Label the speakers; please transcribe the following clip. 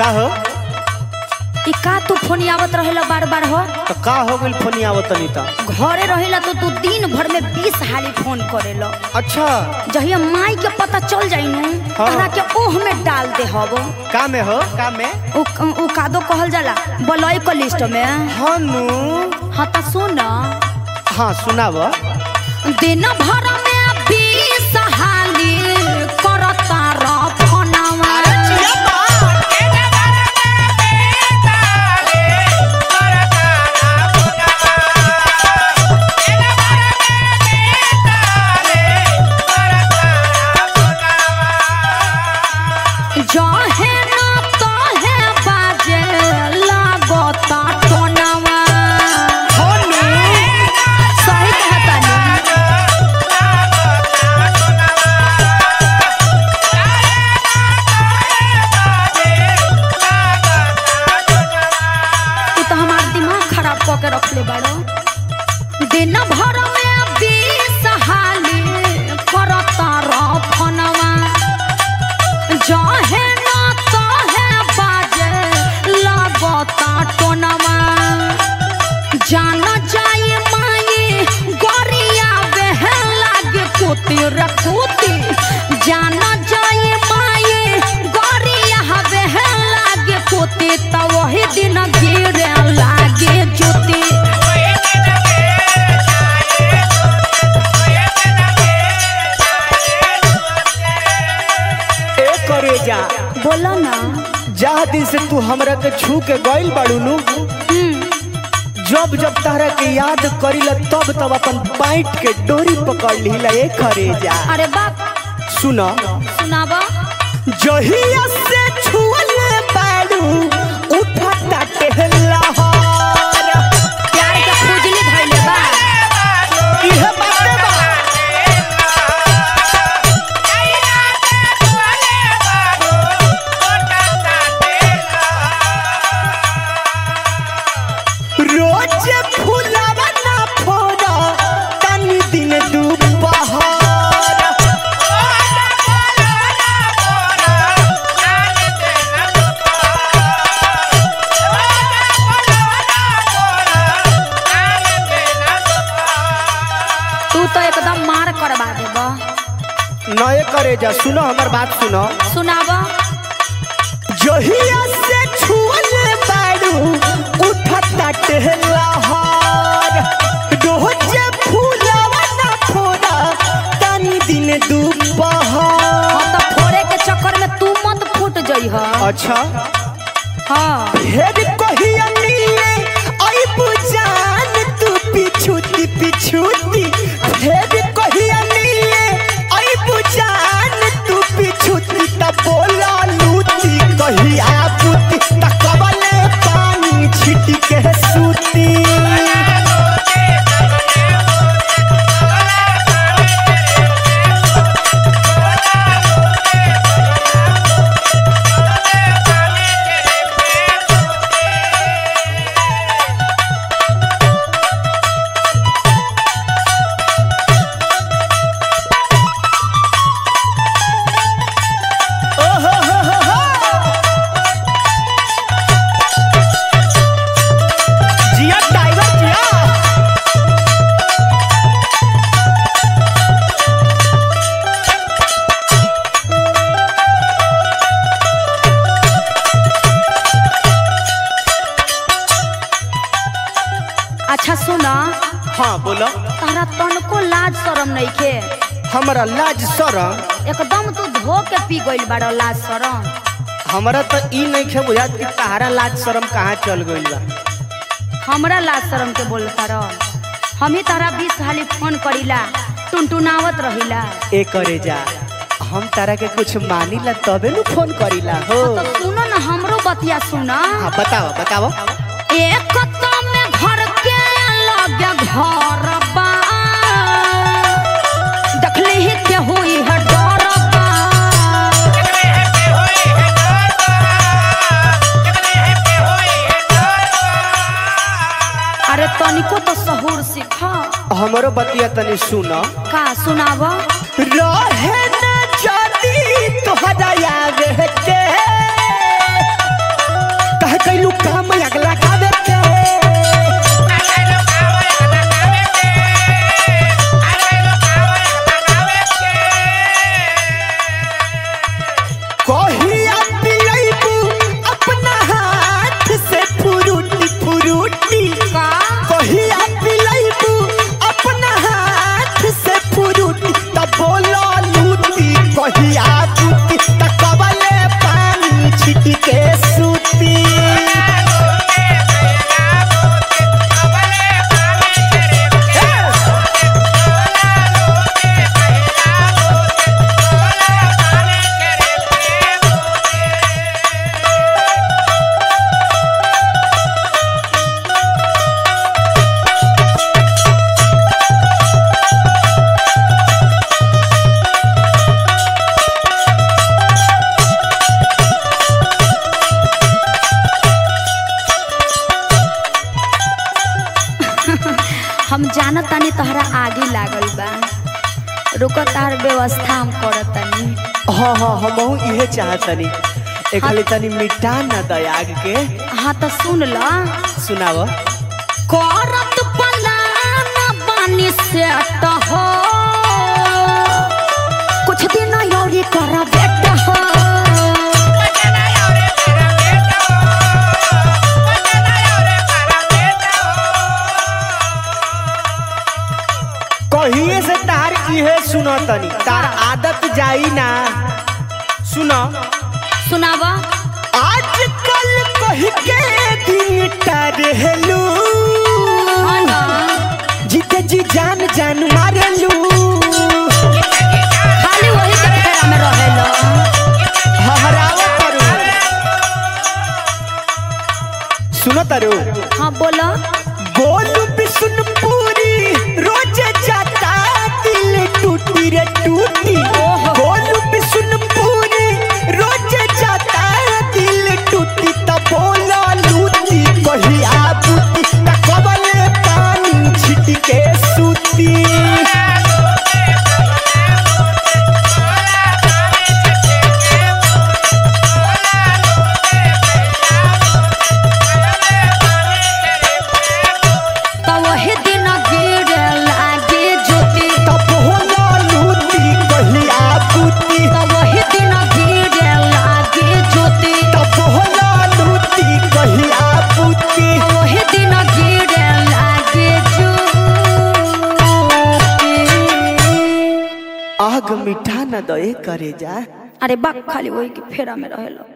Speaker 1: का हो
Speaker 2: ई का तू फोन आवत रहेला बार बार हो
Speaker 1: तो का हो गइल फोन आवत तनी त
Speaker 2: घरे रहेला तो तू दिन भर में बीस हाली फोन करेला
Speaker 1: अच्छा
Speaker 2: जहिया माई के पता चल जाई नु
Speaker 1: हाँ।
Speaker 2: तहरा के ओह में डाल दे हबो
Speaker 1: का में हो का में
Speaker 2: उ उ कादो कहल जाला बलई के लिस्ट में
Speaker 1: हनु
Speaker 2: हाँ त सुन
Speaker 1: हाँ सुनाव
Speaker 2: दिन भर में बीस हाली करता र फोनवा जहे न तहे बाजे लागता टोनवा
Speaker 1: हनु
Speaker 2: सही कहता तू तो हमार दिमाग खराब कऽ के रखले बाड़ो दिन भर में बीस हाली करता र फोनवा जहे न तहे बाजे लागता टोनवा जान जाई माई गोरिया बहे लागे कुती रे कुती जान जाई माई गोरिया बहे लागे कुती त वही दिन गिरे लागे जुती
Speaker 1: ए करे जा
Speaker 2: बोला ना
Speaker 1: जहाँ दिन से तू हमरा के छू के गइल बाड़ू नु
Speaker 2: हम्म,
Speaker 1: जब जब तहरा के याद करीला तब तब अपन पाइट के डोरी पकड़ लीला ए करे जा
Speaker 2: अरे बाप
Speaker 1: सुना
Speaker 2: सुनावा
Speaker 1: जहिया से छुअले बाड़ू उठता टेहलहर
Speaker 2: प्यार के खुजली धइले बा
Speaker 1: इहे बाते बा रोज फुलावा ना फोड़ा तनी दिन दुपहर
Speaker 2: तू तो एकदम मार करवा देबा
Speaker 1: नए करे जा सुनो हमर बात सुनो
Speaker 2: सुनावा
Speaker 1: जहिया से छुअले बाड़ू उठता टेहलहर रोज फुलावा ना फोड़ा तनी दिन दुपहर
Speaker 2: हम तो फोड़े के चक्कर में तू मत फूट जई ह
Speaker 1: अच्छा
Speaker 2: हाँ
Speaker 1: हेर कहिया मिले आई बुझान तू पिछुती पिछुती हेर कहिया मिले आई बुझान तू पिछुती त बोला लूती कहिया पुती त कबले पानी छिटी के सूती ओहो हो हो हो जिया टाइगर जिया
Speaker 2: अच्छा सुना
Speaker 1: हाँ बोलो
Speaker 2: तारा तनको लाज शरम नइखे
Speaker 1: हमरा लाज शरम
Speaker 2: एकदम तू धो के पी गइल बाड़ लाज शरम
Speaker 1: हमरा तो ई नहीं खे बुझात कि तहरा लाज शरम कहाँ चल गइल बा
Speaker 2: हमरा लाज शरम के बोल तार हम ही तारा बीस हाली फोन करीला टुनटुनावत रहिला
Speaker 1: ए करे जा हम तारा के कुछ मानीला तबे नु फोन करीला हो
Speaker 2: तो सुनो ना हमरो बतिया सुना
Speaker 1: हाँ बताओ बताओ
Speaker 2: एक तो में घर के लगे घर बा देखली ही के हुई है डर बा अरे तनिको तो सहूर सीखा
Speaker 1: हमरो बतिया तनी सुनो
Speaker 2: का सुनाव
Speaker 1: रहे न जाती तोहरा याद के
Speaker 2: व्यवस्था हम करतनी
Speaker 1: हाँ हाँ हमहू इहे चाहतनी एक खाली तनी मिटा ना दयाग के
Speaker 2: हाँ तो सुन ला
Speaker 1: सुनाव
Speaker 2: करत पलान बानी से हो कुछ दिन औरी कर बेटा हो
Speaker 1: कहिए से तार इहे सुनो तनी तार आदत जाई ना सुनो
Speaker 2: सुनावा
Speaker 1: आजकल कही के दीटा रहलू
Speaker 2: हाँ ना
Speaker 1: जीते जी जान जान मारेलू
Speaker 2: खाली वही के फेरा में रहेलो
Speaker 1: हहरावा तारू सुनो तारू
Speaker 2: हाँ बोलो
Speaker 1: गोलू बिशुनपुरी रोज जाता दिल टूटी रे टूटी गोलू बिशुनपुरी रोज जाता दिल टूटी त बोला लूटी कही आबूती त कबले पानी छिट के सूती
Speaker 2: तो वही दिन गिरे लागे ज्योति
Speaker 1: त बोला लूटी कही आबूती
Speaker 2: तो वही दिन गिरे लागे ज्योति
Speaker 1: त बोला लूटी कही आबूती
Speaker 2: तो वही दिन गिरे लागे ज्योति
Speaker 1: आग मिठा न दए करे जा
Speaker 2: अरे बाप खाली वही के फेरा में रहेलो